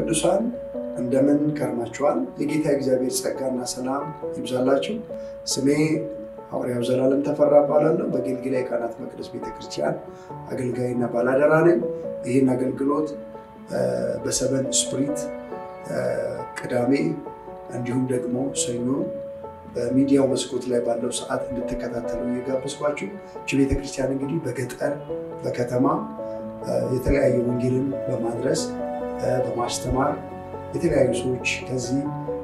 ቅዱሳን እንደምን ከርማችኋል? የጌታ እግዚአብሔር ጸጋና ሰላም ይብዛላችሁ። ስሜ ሐዋርያው ዘላለም ተፈራ እባላለሁ። በጌልጌላ የካህናት መቅደስ ቤተክርስቲያን አገልጋይና ባላደራ ነኝ። ይህን አገልግሎት በሰበን ስፕሪት ቅዳሜ እንዲሁም ደግሞ ሰኞ በሚዲያው መስኮት ላይ ባለው ሰዓት እንድትከታተሉ እየጋበዝኳችሁ እች ቤተክርስቲያን እንግዲህ በገጠር በከተማ የተለያዩ ወንጌልን በማድረስ በማስተማር የተለያዩ ሰዎች ከዚህ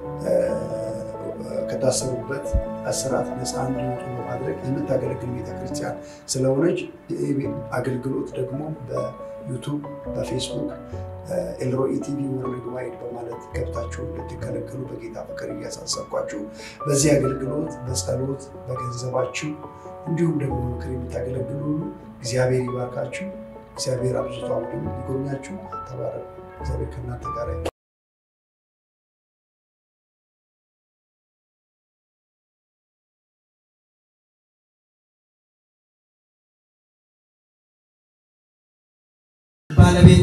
ከታሰሩበት እስራት ነፃ እንዲወጡ በማድረግ የምታገለግል ቤተክርስቲያን ስለሆነች አገልግሎት ደግሞ በዩቱብ በፌስቡክ ኤልሮኢ ቲቪ ወርልድ ዋይድ በማለት ገብታችሁ እንድትከለከሉ በጌታ ፍቅር እያሳሰብኳችሁ በዚህ አገልግሎት በጸሎት በገንዘባችሁ እንዲሁም ደግሞ ምክር የምታገለግሉ ሁሉ እግዚአብሔር ይባርካችሁ። እግዚአብሔር አብዝቶ አሁንም ሊጎብኛችሁ። ተባረኩ። እግዚአብሔር ከእናንተ ጋር ባለቤት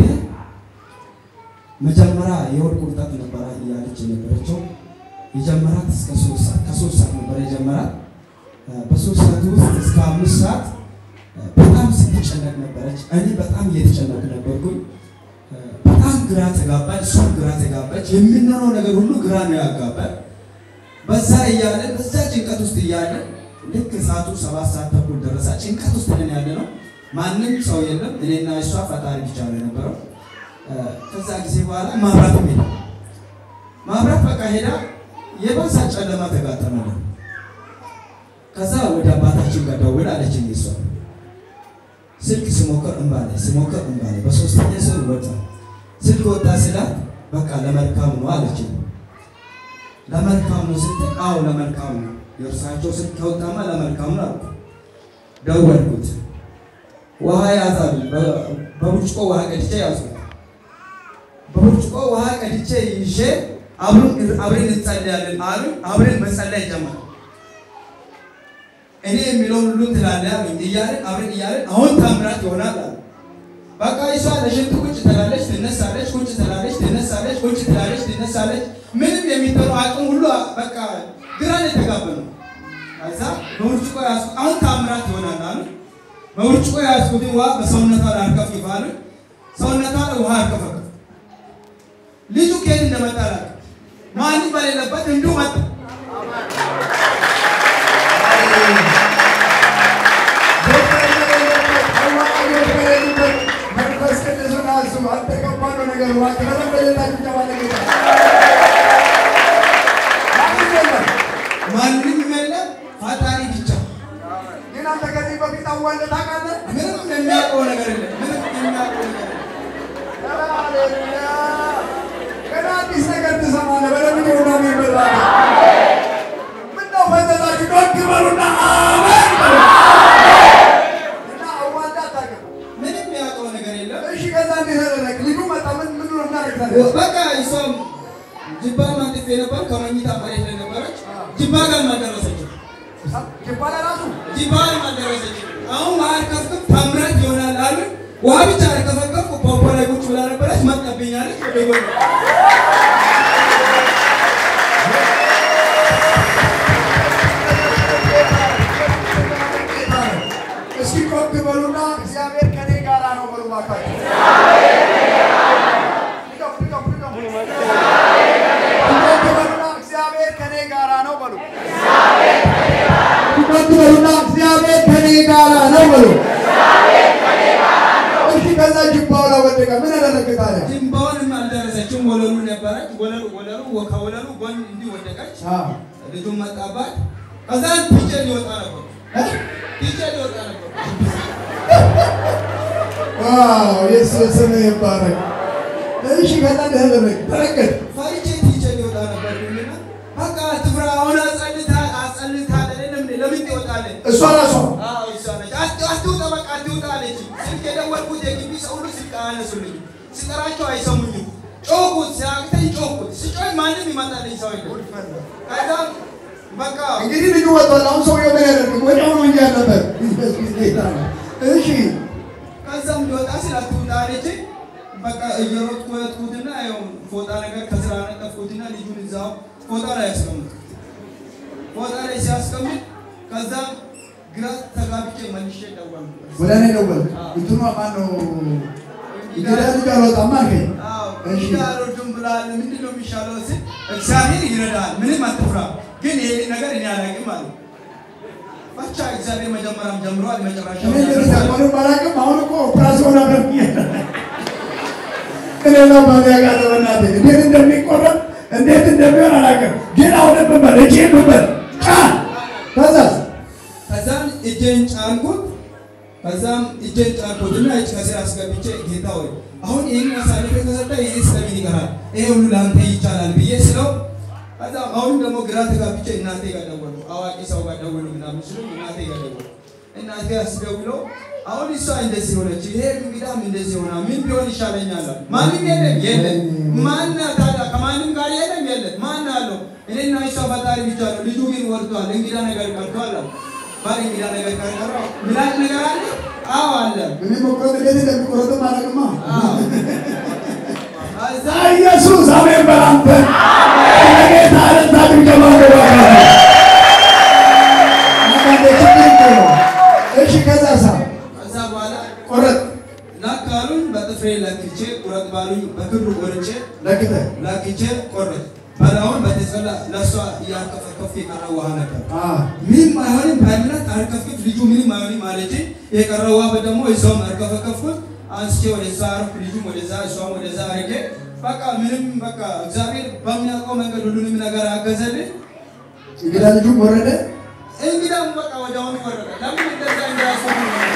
መጀመሪያ የሆድ ቁርጠት ነበረ እያለች የነበረችው የጀመራት እስከ ሶስት ሰዓት ከሶስት ሰዓት ነበር የጀመራት። በሶስት ሰዓት ውስጥ እስከ አምስት ሰዓት በጣም ስትጨነቅ ነበረች። እኔ በጣም እየተጨነቅ ነበርኩኝ። በጣም ግራ ተጋባች፣ እሷም ግራ ተጋባች። የምንሆነው ነገር ሁሉ ግራ ነው ያጋባል። በዛ እያለ በዛ ጭንቀት ውስጥ እያለ ልክ ሰዓቱ ሰባት ሰዓት ተኩል ደረሰ። ጭንቀት ውስጥ ነን ያለ ነው። ማንም ሰው የለም። እኔና እሷ ፈጣሪ ብቻ ነው የነበረው። ከዛ ጊዜ በኋላ ማብራት ሄዳ ማብራት በቃ ሄዳ የባሰ ጨለማ ተጋጠመልን። ከዛ ወደ አባታችን ጋር ደውል አለችኝ እሷ ስልክ ስሞክር እምባ ላይ ስሞክር እምባ ላይ በሶስተኛ ስል ወጣ ስልክ ወጣ ስላት በቃ ለመልካም ነው አለችኝ። ለመልካም ነው ስትል አዎ ለመልካም ነው የእርሳቸው ስልክ ከወጣማ ለመልካም ነው አልኩ። ደወልኩት። ውሃ ያዛሉ። በብርጭቆ ውሃ ቀድቼ ያዝኩት። በብርጭቆ ውሃ ቀድቼ ይዤ አብረን እንጸልያለን አሉ። አብረን መጸለይ ጀመር። እኔ የሚለውን ሁሉ ትላለህ አሉኝ። እያለን አብረን እያለን አሁን ታምራት ይሆናል አሉ። በቃ እሷ ለሽንት ቁጭ ትላለች፣ ትነሳለች፣ ቁጭ ትላለች፣ ትነሳለች፣ ቁጭ ትላለች፣ ትነሳለች። ምንም የሚጠሩ አቅም ሁሉ በቃ ግራን የተጋባ ነው። ከዛ በብርጭቆ ያዝኩት። አሁን ታምራት ይሆናል አሉ። በብርጭቆ የያዝኩትን ውሃ በሰውነቷ ላይ አርከፍክፍ አሉ። ሰውነቷ ላይ ውሃ አርከፈከፍ። ልጁ ከየት እንደመጣ አላውቅም። ማንም በሌለበት እንዲሁ መጣ። መንፈስ ቅዱስን አስቡ። አልተቀባነው ነገር ማንም የለም፣ ፈጣሪ ብቻ። ግን አንተ ከዚህ በፊት አዋልደህ ታውቃለህ? ምንም የሚያውቀው ነገር የለም። ምንም የሚያውቀው ነገር የለም። ሃሌሉያ! ገና አዲስ ነገር ትሰማለህ። በደንብ ይሁን አሜን በሉ። ምነው ፈዘዛችሁ? ዶግ በሉና አሜን በሉ። እና አዋልደህ አታውቅም? ምንም የሚያውቀው ነገር የለም። እሺ፣ ከዛ እንዴት አደረግህ? ልጁ መጣ። ምን ምን ነው እናደርጋለን? በቃ እሷም ጅባ ማንጥፌ ነበር። ከመኝታ መሬት ላይ ነበረች። ጅባ ጋር አልደረሰችም። ይባላ ራሱ ጅባ ጋር አልደረሰችም። አሁን ውሃ አርከፍክፍ ታምራት ይሆናል አሉ። ውሃ ብቻ አርከፈከፍኩ። ፖፖ ላይ ቁጭ ብላ ነበረች። መጣብኛለች። ወደ ጎን እስኪ ጮክ በሉና እግዚአብሔር ከኔ ጋራ ነው በሉ እባካችሁ። ድገሙ፣ ድገሙ፣ ድገሙ። ጮክ በሉና እግዚአብሔር ከኔ ጋራ ነው በሉ። ጮክ በሉና እግዚአብሔር ከኔ ጋራ ነው በሉ። እሺ፣ ከዛ ጅባው ላይ ወደቀ። ምን አደረግህ ታዲያ? ጅንባውንም አልደረሰችም። ወለሉ ነበረች። ወለሉ ወለሉ ከወለሉ ጎን እንዲህ ወደቀች። አዎ። ልጁን መጣባት። ከዛ ፒቼ ሊወጣ ነበር። ፒቼ ሊወጣ ነበር። ዋው ኢየሱስ ስም ይባረክ። እሺ፣ ከዛ እንዴት አደረግህ? ተረገጥ ፈሪቼ ፒቼ ሊወጣ ነበር። እና በቃ ትፍራ አሁን አጸልታ አጸልታ አይደለም ለምን ትወጣለህ? እሷ ራሷ አዎ እሷ ነች። አት- አትውጣ በቃ አትውጣ አለች። ስልክ የደወልኩት የግቢ ሰው ሁሉ ስልክ አያነሱልኝም። ስጠራቸው አይሰሙኝም። ጮኩት፣ ሲያቅተኝ ጮኩት። ስጮህ ማንም ይመጣልኝ ሰው የለም። ከዛ በቃ እንግዲህ ልጁ ወጥቷል። አሁን ሰውየው ምን ያደርግ? ወዲያው ነው እንጂ ያለበት። ኢየሱስ ጌታ ነው። እሺ ከዛም ሊወጣ ስል አትውጣ አለችኝ። በቃ እየሮጥኩ ሄድኩትና ያው ፎጣ ነገር ከስራ ነጠፍኩትና ልጁን እዛው ፎጣ ላይ ያስቀምጥኩት ፎጣ ላይ ሲያስቀምጥ ከዛ ግራ ተጋብቼ መልሼ ደወልኩ። ወደ እኔ ደወል እንትኗ ማነው እንግዳ ልጅ አልወጣም አልከኝ። እሺ። እንግዲህ አልወድም ብለሃል፣ ምንድን ነው የሚሻለው ስል እግዚአብሔር ይረዳል፣ ምንም አትፍራ፣ ግን ይሄ ነገር እኔ አላውቅም አለ። ብቻ እግዚአብሔር መጀመሪያም ጀምሯል፣ መጨረሻ እኔ እንደዚህ ታቆሉ ባላቅም አሁን እኮ ኦፕራሲዮን አደረግ እኔ ነው ባሪያ ጋር በእናቴ እንዴት እንደሚቆረጥ እንዴት እንደሚሆን አላውቅም። ግን አሁን ብበል እጄ ብበል ቃል ከዛስ ከዛም እጄን ጫንኩት። ከዛም እጄን ጫንኩትና እጅ ከስር አስገብቼ ጌታ ሆይ አሁን ይህን አሳልፌ ከሰጠ ይህ ስለምን ይቀራል? ይሄ ሁሉ ለአንተ ይቻላል ብዬ ስለው ከዛም አሁን ደግሞ ግራ ተጋብቼ እናቴ ጋር ደወልኩ። አዋቂ ሰው ጋር ደወሉ ምናምን ስሉ እናቴ ጋር ደወልኩ። እናቴ አስደውለው አሁን እሷ እንደዚህ ሆነች፣ ይሄ እንግዳም እንደዚህ ሆና ምን ቢሆን ይሻለኛል? አሉ። ማንም የለም የለም። ማን ታዲያ ከማንም ጋር የለም የለም። ማን አለው? እኔና እሷ ፈጣሪ ብቻ ነው። ልጁ ግን ወርዷል፣ እንግዳ ነገር ቀርቷል አሉ። ባል እንግዳ ነገር ቀርቷል። ምላጭ ነገር አለ? አዎ አለ። እኔ መቁረጥ እንዴት እንደሚቆረጥም አላውቅማ። አዎ። ከዛ ኢየሱስ አሜን በላንተ ለጌታ ለታ ድምገማ እሺ ከዛ ሳ ከዛ በኋላ ቆረጥ ላካሉኝ በጥፍሬ ለክቼ ቁረጥ ባሉኝ በክብሩ ቆርጬ ለክተ ላክቼ ቆረጥ በላውን በተጸላ ለእሷ እያርከፈከፍኩ የቀረ ውሃ ነበር። አ ምንም አይሆንም በእምነት አርከፍክፍ ልጁ ምንም አይሆንም አለች። የቀረ ውሃ ደግሞ እሷም አርከፈከፍኩት አንስቼ ወደዛ አርኩ፣ ልጁም ወደዛ እሷም ወደዛ አርጌ በቃ ምንም በቃ እግዚአብሔር በሚያውቀው መንገድ ሁሉንም ነገር አገዘልኝ። እንግዳ ልጁም ወረደ። እንግዳም በቃ ወዲያውኑ ወረደ። ለምን እንደዛ እንዳያስቡ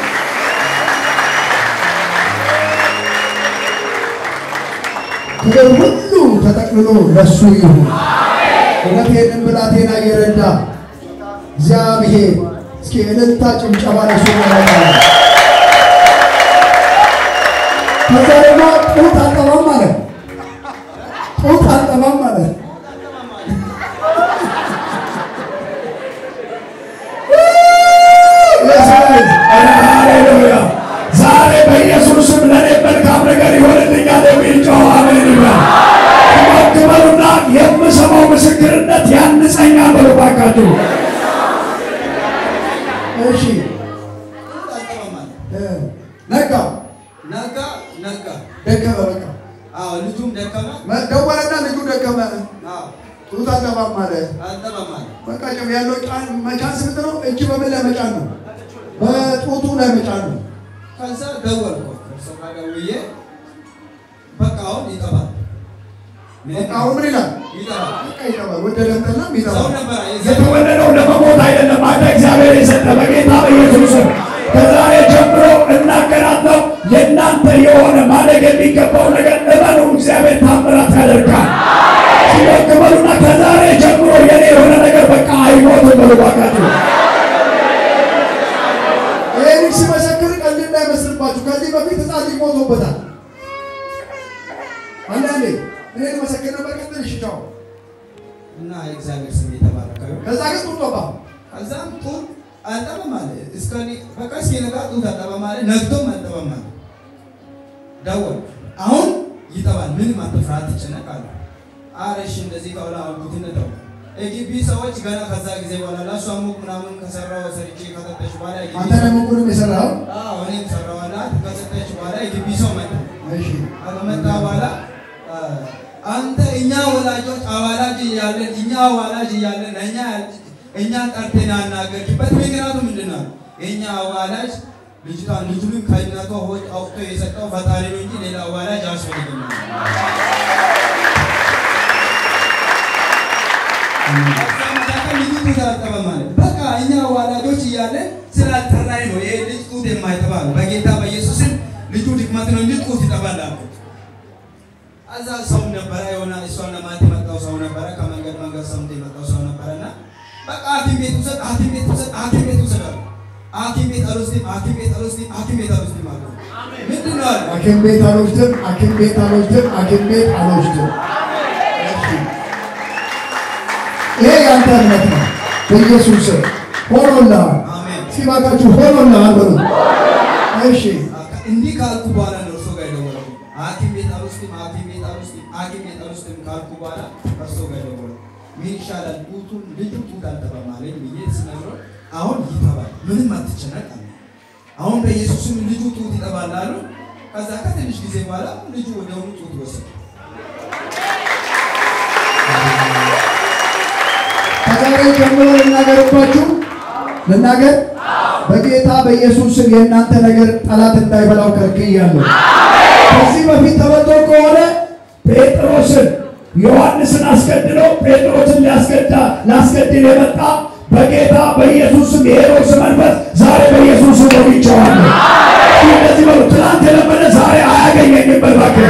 ክብር ሁሉ ተጠቅልሎ ለሱ ይሁን። እውነቴንም ብላቴና እየረዳ እግዚአብሔር እስኪ እልልታ ጭብጨባ ለሱ ያደርጋል። ከዛ ደግሞ ጡት አጠባም ማለት ጡት አጠባም ማለት ሃሌሉያ! ዛሬ በኢየሱስ ስም ለእኔ መልካም ነገር ይሆንልኛል የሚል ጮኸ አሜን ይበል። ትመግበሉና የምሰማው ምስክርነት ያንጸኛል በሉ እባካችሁ። እሺ አልጠማማል። እ፣ ነጋ ነጋ ነጋ። ደከመ በቃ አዎ ልጁም ደከመ። መ- ደወለና ልጁ ደከመ አዎ ጡት አጠባም ማለት አልጠማማል። በቃ ጭም ያለው ጫን መጫን ስንት ነው? እጅ በምን ላይ መጫን ነው? በጡቱ ላይ መጫን ነው። ከዛ ደወልኩ እርሱ ጋር ደውዬ በቃ አሁን ይጠባል በቃ አሁን ምን ይላል? ይጠባል። በቃ ይጠባል። ወደ ደምጠና ሰው ይጠባል። ነበረ የተወለደው ለመሞት አይደለም። አንተ እግዚአብሔር የሰጠ በጌታ በኢየሱስ ስም ከዛሬ ጀምሮ እናገራለሁ። የእናንተ የሆነ ማደግ የሚገባው ነገር እመኑ፣ እግዚአብሔር ታምራት ያደርጋል። ሲመግበሉና ከዛሬ ጀምሮ የኔ የሆነ ነገር በቃ አይሞትም በሉ እባካችሁ። ይህን ሲመሰክር ቀልድ እንዳይመስልባችሁ። ከዚህ በፊት ሕፃን ልጅ ሞቶበታል። አንዳንዴ እኔ መሰክር ነበር። ቀጥል እሺ፣ ቻው። እና የእግዚአብሔር ስም የተባረከ ይሁን። ከዛ ግን ጡት ወጣ። ከዛም ጡት አልጠባም አለ። እስከ በቃ እስኪነጋ ጡት አልጠባም አለ። ነግቶም አልጠባም አለ። ደወልኩ። አሁን ይጠባል፣ ምንም አትፍራ፣ አትጨነቅ አለ። ኧረ እሺ እንደዚህ ከሆነ አልኩትና ተው። የግቢ ሰዎች ገና ከዛ ጊዜ በኋላ ለእሷ ሙቅ ምናምን ከሰራው ሰርቼ ከሰጠች በኋላ የግቢ አንተ ደግሞ ሁሉም የሰራኸው አዎ እኔም ሰራዋላት ከሰጠች በኋላ የግቢ ሰው መጣ። እሺ፣ ከመጣ በኋላ አ፣ አንተ እኛ ወላጆች አዋላጅ እያለን እኛ አዋላጅ እያለን እኛ እኛ ጠርተን ያናገርክበት ምክንያቱ ምንድን ነው? የእኛ አዋላጅ ልጅቷን ልጁንም ከእናቷ ሆድ አውጥቶ የሰጠው ፈጣሪ ነው እንጂ ሌላ አዋላጅ አያስፈልግም። ከዛ መካከል ልጁ ጡት አልጠባም አለ። በቃ እኛ አዋላጆች እያለን ስላልጠራኝ ነው ይሄ ልጅ ጡት የማይጠባ ነው። በጌታ በኢየሱስም ልጁ ድክመት ነው እንጂ ጡት ይጠባል አልኩት። እዛ ሰው ነበረ የሆነ እሷን ለማየት የመጣው ሰው ነበረ። ከመንገድ መንገድ ሰምቶ የመጣው ሰው ነበረና በቃ ሐኪም ቤት ውሰድ፣ ሐኪም ቤት ውሰድ፣ ሐኪም ቤት ውሰድ አሉ። ሐኪም ቤት አልወስድም፣ ሐኪም ቤት አልወስድም፣ ሐኪም ቤት አልወስድም አሉ። ምንድን ነው አሉ። ሐኪም ቤት አልወስድም፣ ሐኪም ቤት አልወስድም፣ ሐኪም ቤት አልወስድም። እሺ፣ ይሄ ያንተ እምነት ነው። በኢየሱስ ስም ሆኖልሃል። አሜን። ሲባካችሁ ሆኖልሃል በሉ። እሺ፣ እንዲህ ካልኩ በኋላ ነው እርሶ ጋር የደወልኩት። ሐኪም ቤት ውስጥም ካልኩ በኋላ እርሶ ጋር ደወለ። ምን ይሻላል ጡቱን ልጁ ጡት አልጠባም አለኝ ብዬ ስነግረው አሁን ይተባል ምንም አትጨነቅ አለ። አሁን በኢየሱስም ልጁ ጡት ይጠባል አሉ። ከዛ ከትንሽ ጊዜ በኋላ ልጁ ወዲያውኑ ጡት ወሰደ። ከዛሬ ጀምሮ ልናገርባችሁ ልናገር በጌታ በኢየሱስ ስም የእናንተ ነገር ጠላት እንዳይበላው ከልክያለሁ። ከዚህ በፊት ተበልቶ ከሆነ ጴጥሮስን ዮሐንስን አስገድሎ ጴጥሮስን ሊያስገዳ ላስገድል የመጣ በጌታ በኢየሱስ ስም የሄሮድስ መንፈስ ዛሬ በኢየሱስ ስም ወግቼዋለሁ። እንደዚህ በሉ፣ ትናንት የለመደ ዛሬ አያገኘኝም። በል እባክህ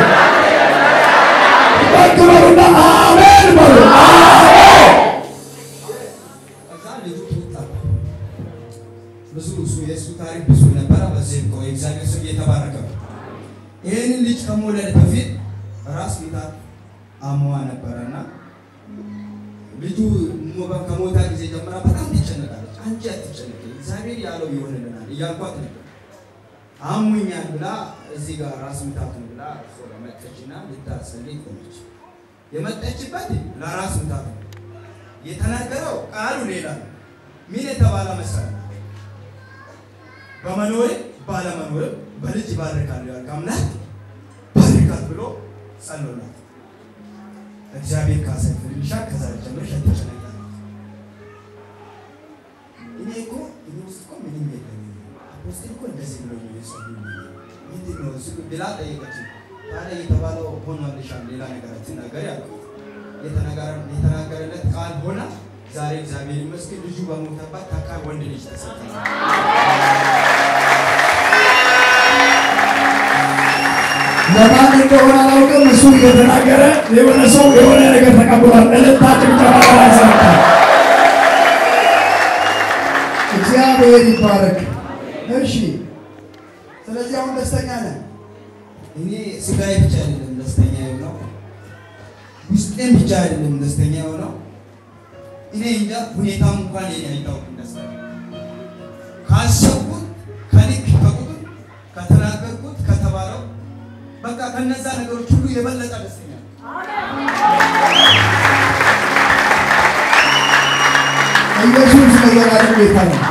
እባክህ በሉና አሜን በሉ። አሜን ከዛ ልጁ ጡት ጠባ። ብዙ እሱ የእሱ ታሪክ ብዙ ነበረ። በዚህ ቆይ እግዚአብሔር ስም እየተባረከ ነው። ይህንን ልጅ ከመውለድ በፊት ራስ ምታት አሟ ነበረና ልጁ ሞ- ከሞታ ጊዜ ጀምራ በጣም ትጨነቃለች። አንቺ አትጨነቂ፣ እግዚአብሔር ያለው ይሆንልናል እያልኳት ነበር። አሙኛል ብላ እዚህ ጋር ራስ ምታት ነው ብላ እሷ ጋር መጣችና ልታጸልይ ቆመች። የመጣችበት ለራስ ምታት ነው። የተናገረው ቃሉ ሌላ ነው። ምን የተባለ መሰለህ? በመኖር ባለመኖርም በልጅ ይባርካል ያልክ አምላክ ባርካት ብሎ ጸሎላት። እግዚአብሔር ካሰፍልሻል ከዛሬ ጀምረሽ አትጨነቂ። እኔ እኮ እኔ ውስጥ እኮ ምንም የለም አፖስትል እኮ እንደዚህ ብሎ ነው የጸለዩ ምንድን ነው እሱ ብላ ጠየቀችኝ። ታዲያ የተባለው ሆኗልሻል ሌላ ነገር አትናገሪ አልኩት። የተናገረ- የተናገረለት ቃል ሆና ዛሬ እግዚአብሔር ይመስገን ልጁ በሞተባት ታካ ወንድ ልጅ ተሰጠ። ለማን እንደሆነ አላውቅም። እሱ እየተናገረ የሆነ ሰው የሆነ ነገር ተቀብሏል። እልልታ ጭብጨባ ያሰጣል። እግዚአብሔር ይባረክ። እሺ፣ ስለዚህ አሁን ደስተኛ ነን። እኔ ስጋዬ ብቻ አይደለም ደስተኛ የሆነው ውስጤም ብቻ አይደለም ደስተኛ የሆነው እኔ እንጃ ሁኔታም እንኳን የኔ አይታወቅም ደስታ ካሰብኩት ከልክ ከቁጥር ከተናገርኩት ከተባለው በቃ ከነዛ ነገሮች ሁሉ የበለጠ ደስተኛ ነኝ። ኢየሱስ ለዘላለም ጌታ ነው።